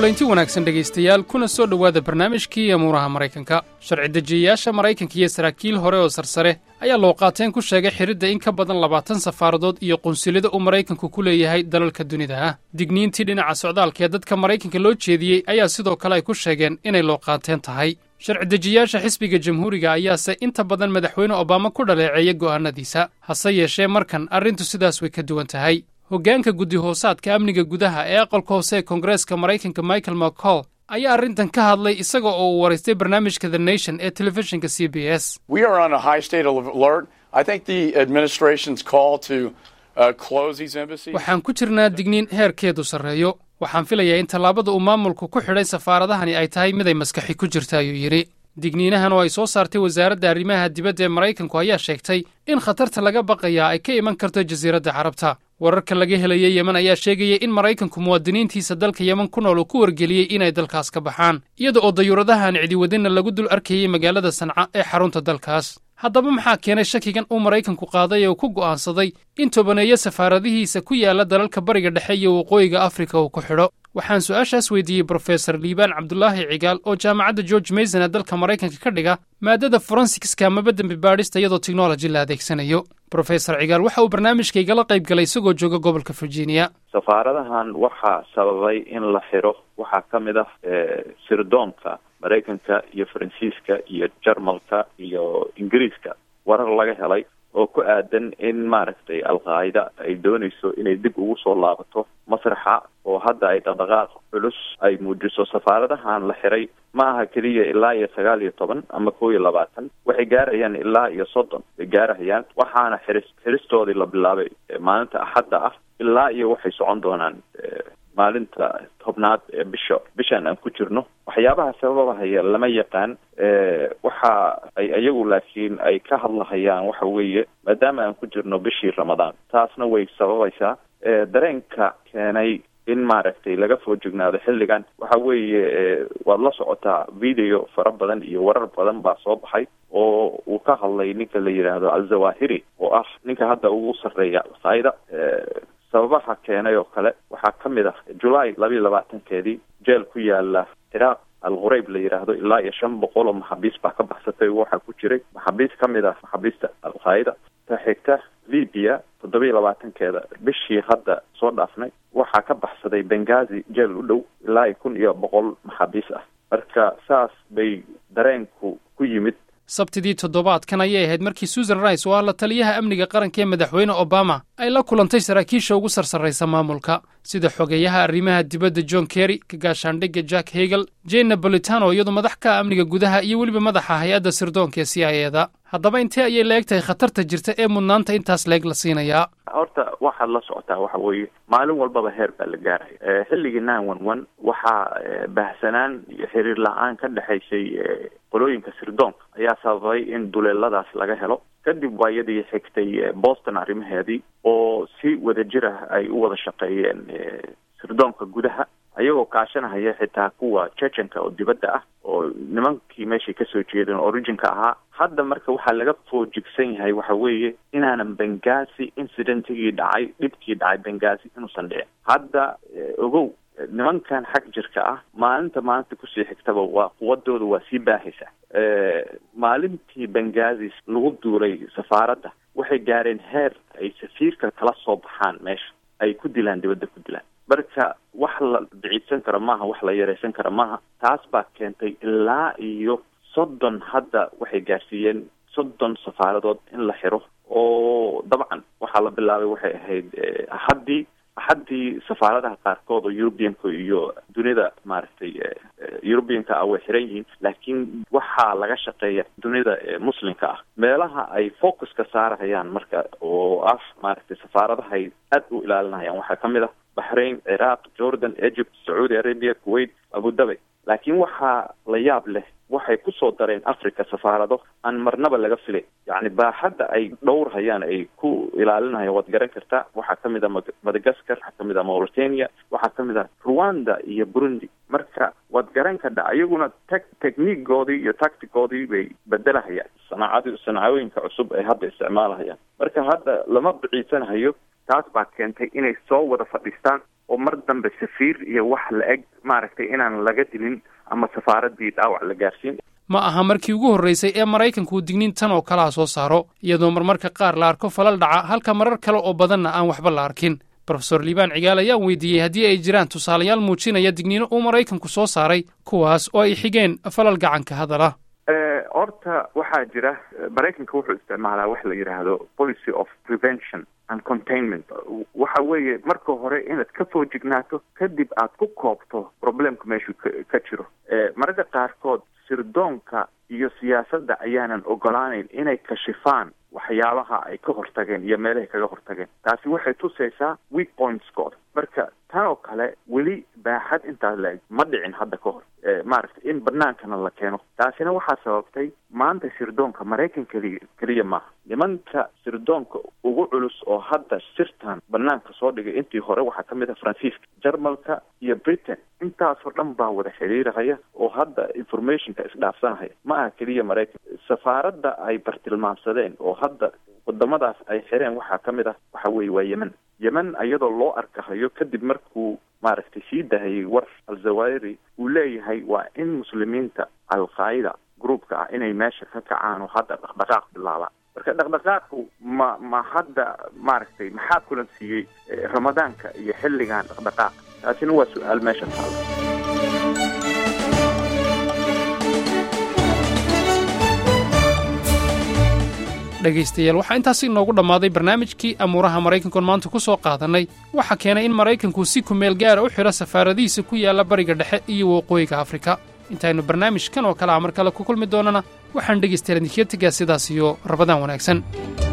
kulanti wanaagsan dhegaystayaal kuna soo dhowaada barnaamijkii amuuraha maraykanka sharci dejiyayaasha maraykanka iyo saraakiil hore oo sarsare ayaa looqaateen ku sheegay xidridda in ka badan labaatan safaaradood iyo qunsuliyada uu maraykanku ku leeyahay dalalka dunida ah digniintii dhinaca socdaalka ee dadka maraykanka loo jeediyey ayaa sidoo kale ay ku sheegeen inay looqaateen tahay sharci dejiyaasha xisbiga jamhuuriga ayaase inta badan madaxweyne obama ku dhaleeceeya go'aannadiisa hase yeeshee markan arrintu sidaas way ka duwan tahay hoggaanka guddi hoosaadka amniga gudaha ee aqalka hoose ee koongareeska maraykanka michael mccall ayaa arrintan ka hadlay isaga oo uu waraystay barnaamijka the nation ee telefishinka c b s waxaan ku jirnaa digniin heerkeedu sarreeyo waxaan filayaa in tallaabada uu maamulku ku xidhay safaaradahani ay tahay mid ay maskaxi ku jirta ayuu yidhi digniinahan oo ay soo saartay wasaaradda arrimaha dibadda ee maraykanku ayaa sheegtay in khatarta laga baqayaa ay ka iman karto jasiiradda carabta wararka laga helaya yemen ayaa sheegaya in maraykanku muwaadiniintiisa dalka yemen ku nool uu ku wargeliyey inay dalkaas ka baxaan iyada oo dayuuradahan cidiwadinna lagu dul arkayey magaalada sanca ee xarunta dalkaas haddaba maxaa keenay shakigan uu maraykanku qaaday ee uu ku go'aansaday in tobaneeyo safaaradihiisa ku yaalla dalalka bariga dhexe iyo waqooyiga afrika uu ku xidho waxaan su-aashaas weydiiyey brofesor liibaan cabdulaahi cigaal oo jaamacadda george mason ee dalka maraykanka ka dhiga maadada forensikska amaba dembi baadhista iyadoo technology la adeegsanayo brofesor cigaal waxa uu barnaamijkaygala qayb galay isagoo jooga gobolka virginia safaaradahan waxaa sababay in la xiro waxaa ka mid ah sirdoonka maraykanka iyo faransiiska iyo jarmalka iyo ingiriiska warar laga helay oo ku aadan in maaragtay al-qaacida ay doonayso inay dib ugu soo laabato masraxa oo hadda ay dhaqdhaqaaq culus ay muujiso safaaradahan la xiray ma aha keliya ilaa iyo sagaal iyo toban ama kow iyo labaatan waxay gaarayaan ilaa iyo soddon bay gaarahayaan waxaana xiris xiristoodii la bilaabay maalinta axadda ah ilaa iyo waxay socon doonaan maalinta tobnaad ee bisha bishan aan ku jirno waxyaabaha sababahaya lama yaqaan waxa ay iyagu laakiin ay ka hadlahayaan waxa weeye maadaama aan ku jirno bishii ramadaan taasna way sababaysaa dareenka keenay in maaragtay laga foo jignaado xilligan waxa weeye waad la socotaa video fara badan iyo warar badan baa soo baxay oo uu ka hadlay ninka la yidhaahdo al-zawahiri oo ah ninka hadda ugu sarreeya al-qaida sababaha keenay oo kale waxaa ka mid ah julaay labiiyo labaatankeedii jeel ku yaala ciraaq al-qurayb la yidhaahdo ilaa iyo shan boqol oo maxaabiis baa ka baxsatay waxaa ku jiray maxaabiis ka mid ah maxaabiista al-qaida ta xigta libya toddobiiyo labaatankeeda bishii hadda soo dhaafnay waxaa ka baxsaday bengazi jeel u dhow ilaa iyo kun iyo boqol maxaabiis ah marka saas bay dareenku ku yimid sabtidii toddobaadkan ayay ahayd markii susan rice oo ah la taliyaha amniga qaranka ee madaxweyne obama ay la kulantay saraakiisha ugu sarsarraysa maamulka sida xogeeyaha arrimaha dibadda john kerry ka gaashaandhigga jack hegel jane nabolitano iyadu madax ka amniga gudaha iyo weliba madaxa hay-adda sirdoonka ee c i eda haddaba intee ayay la eg tahay khatarta jirta ee mudnaanta intaas leeg la siinayaa horta waxaad la socotaa waxa weeye maalin walbaba heer baa la gaaraya xilligii nine one one waxaa baahsanaan iyo xiriir la-aan ka dhexaysay qolooyinka sirdoonka ayaa sababay in duleeladaas laga helo kadib waa iyadii xigtay boston arrimaheedii oo si wadajir ah ay u wada shaqeeyeen sirdoonka gudaha ayagoo kaashanahaya xitaa kuwa checenka oo dibadda ah oo nimankii meeshay kasoo jeedeen originka ahaa hadda marka waxaa laga foojigsan yahay waxa weeye inaanan bengazi incidentigii dhacay dhibkii dhacay bengazi inuusan dhicin hadda ogow nimankan xag jirka ah maalinta maalinta kusii xigtaba waa quwadooda waa sii baahaysa maalintii bengazis lagu duulay safaaradda waxay gaareen heer ay safiirka kala soo baxaan meesha ay ku dilaan dibadda ku dilaan marka wax la biciidsan karo maaha wax la yareysan karo maaha taas baa keentay ilaa iyo soddon hadda waxay gaarsiiyeen soddon safaaradood in la xiro oo dabcan waxaa la bilaabay waxay ahayd axaddii axaddii safaaradaha qaarkood oo europeanka iyo dunida maaragtay europeanka ah way xiran yihiin laakiin waxaa laga shaqeeya dunida muslimka ah meelaha ay focuska saarahayaan marka oo ah maaragtay safaaradahay aad u ilaalinayaan waxaa ka mid ah baxrain ciraaq jordan egypt sacuudi arabia kuwait abudabi laakiin waxaa la yaab leh waxay kusoo dareen africa safaarado aan marnaba laga filay yacni baaxadda ay dhowrhayaan ay ku ilaalinayaan waad garan kartaa waxaa ka mid a madagascar waxaa ka mid a mauritania waxaa ka mid a rwanda iyo burundi marka waad garan kadha iyaguna tec techniigoodii iyo tacticoodii bay bedelahayaan sanaacad sanaacooyinka cusub ay hadda isticmaalahayaan marka hadda lama biciisanahayo taas baa keentay inay soo wada fadhiistaan oo mar dambe safiir iyo wax la eg maaragtay inaan laga dilin ama safaaradii dhaawac la gaarsiin ma aha markii ugu horraysay ee maraykanku uu digniin tan oo kalaha soo saaro iyadoo marmarka qaar la arko falal dhaca halka marar kale oo badanna aan waxba la arkin brofesor liibaan cigaal ayaan weydiiyey haddii ay jiraan tusaalayaal muujinaya digniino uu maraykanku soo saaray kuwaas oo ay xigeen falal gacanka hadala horta waxaa jira maraykanka wuxuu isticmaalaa wax la yidhaahdo policy of prevention and containment waxa weeye marka hore inaad ka foojignaato kadib aad ku koobto problemka meeshuu ka jiro mararka qaarkood sirdoonka iyo siyaasadda ayaanan ogolaaneyn inay kashifaan waxyaabaha ay ka hortageen iyo meelahay kaga hortageen taasi waxay tusaysaa weak pointskooda marka tan oo kale weli baaxad intaas la-eg ma dhicin hadda ka hor maaragtay in banaankana la keeno taasina waxaa sababtay maanta sirdoonka maraykan keliya keliya maaha nimanka sirdoonka ugu culus oo hadda sirtan banaanka soo dhigay intii hore waxaa ka mid ah faransiiska jarmalka iyo britain intaasoo dhan baa wada xiriirahaya oo hadda informationka isdhaafsanahaya ma aha keliya maraykan safaaradda ay bartilmaamsadeen oo hadda wadamadaas ay xireen waxaa ka mid ah waxa weeye waa yemen yemen iyadoo loo arkahayo kadib markuu maaragtay sii dahayay war al-zawahiri uu leeyahay waa in muslimiinta al-qaa'ida groupka ah inay meesha ka kacaan oo hadda dhaqdhaqaaq bilaabaan marka dhaqdhaqaaqu ma ma hadda maaragtay maxaa kulan siiyey ramadaanka iyo xilligan dhaqdhaqaaq taasina waa su-aal meesha taala dhegaystayaal waxaa intaasi inoogu dhammaaday barnaamijkii amuuraha maraykankoon maanta ku soo qaadannay waxaa keenay in maraykanku si kumeel gaara u xidho safaaradihiisa ku yaalla bariga dhexe iyo waqooyiga afrika intaynu barnaamijkan oo kale a mar kale ku kulmi doonana waxaan dhegaystayaal idinkaga tegaa sidaas iyo rabadaan wanaagsan